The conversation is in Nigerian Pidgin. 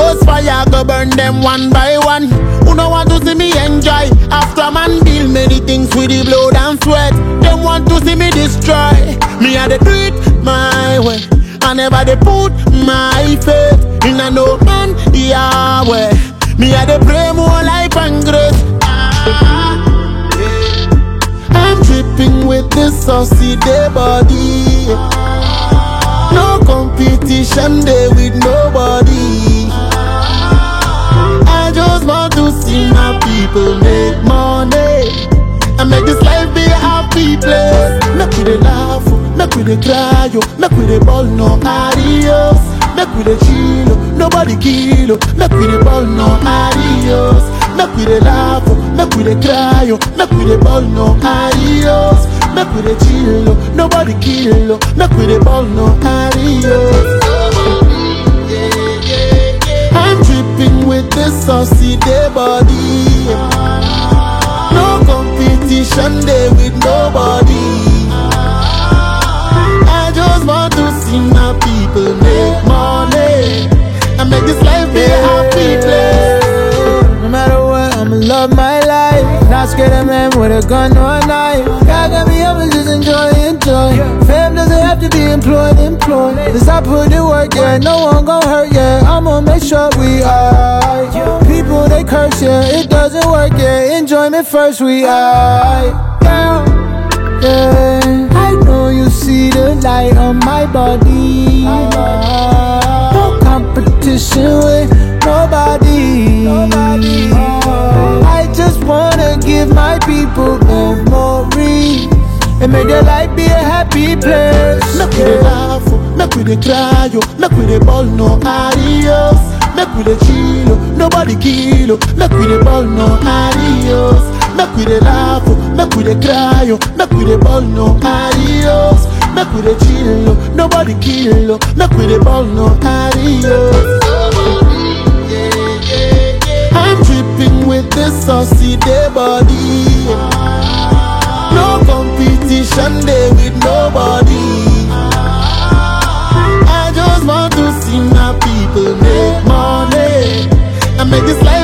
Ghost fire go burn them one by one. Who no want to see me enjoy? After man build many things with the blood and sweat. Them want to see me destroy. Me I dey do it my way. I never dey put my faith in a no man Yahweh. Me I dey pray more life and grace. Ah, yeah. I'm dripping with this saucy day body. No competition day with nobody. I just want to see my people make money and make this life be a happy place. Make we dey laugh, oh, make we dey cry, oh, make we dey ball no adios. Make we dey chill, oh, nobody kill, oh, make we dey ball no adios. Make we dey laugh, oh, make we dey cry, oh, make we dey ball no adios. Make we dey chill, oh, nobody kill, oh, make we dey ball no adios. I'm dripping with this saucy day body. No competition day with nobody. I just want to see my people make money and make this life be a happy place. No matter what, I'ma love my life. Not scared of man with a gun or a knife. God got me up and just enjoy, enjoy. Fam doesn't have to be employed, employed. Cause I put in work, yeah. No one gon' hurt, yeah. I'ma make sure we alright. People they curse, yeah. It doesn't work, yeah. Enjoyment first, we alright. Yeah. Yeah, I know you see the light on my body. No competition with nobody. I just wanna give my people memory and make their life be a happy place. Make we dey laugh, oh, make we dey cry, oh, make we dey ball no adios. Make we dey chill, oh, nobody kill, oh, make we dey ball no adios. Make we dey laugh, oh, make we dey cry, oh, make we dey ball no adios. Make we dey chill, oh, nobody kill, oh, make we dey ball no adios. I'm dripping with this saucy day body. No competition day with nobody. I just want to see my people make money and make this life